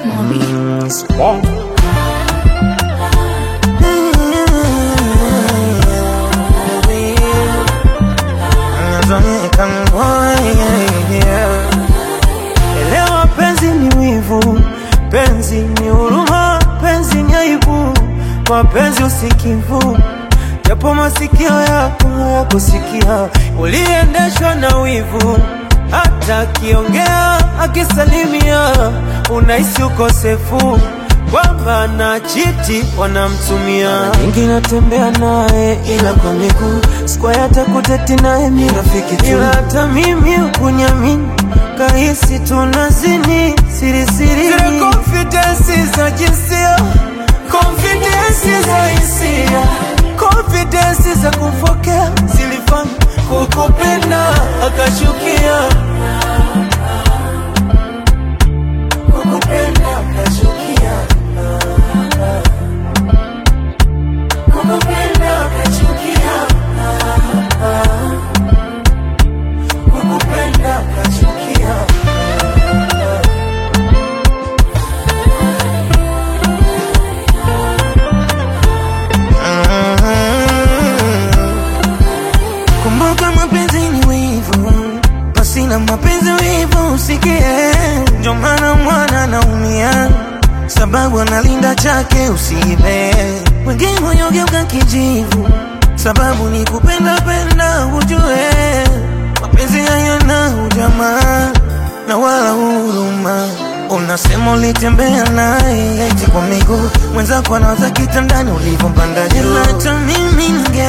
Elewa penzi ni wivu, penzi ni huruma, penzi ni aibu, mapenzi usikivu, japo masikio yako hayakusikia, uliendeshwa na wivu, hata akiongea akisalimia, unahisi ukosefu kwamba na chiti wanamtumia. Mara nyingi natembea naye ila kwa miguu, sikuwahi hata kuteti naye mi rafiki tu, ila hata mimi ukunyamini kahisi tunazini siri siri, zile confidence za jinsia, confidence za hisia, confidence za kufokea zilifanya kukupenda akashukia, kukupenda akashukia, kukupenda akachukia, kukupenda akachukia. Kumbuka mapenzi ni wivu, pasina mapenzi wivu usikie. Ndio maana mwana anaumia, sababu analinda chake usiibe. Wengine wanyogeuka kijivu, sababu ni kupenda penda, ujue mapenzi hayana ujamaa na wala huruma. Unasema ulitembea naye eti kwa miguu, mwenzako anawaza kitandani ulivyompanda juu. Ila hata mimi ninge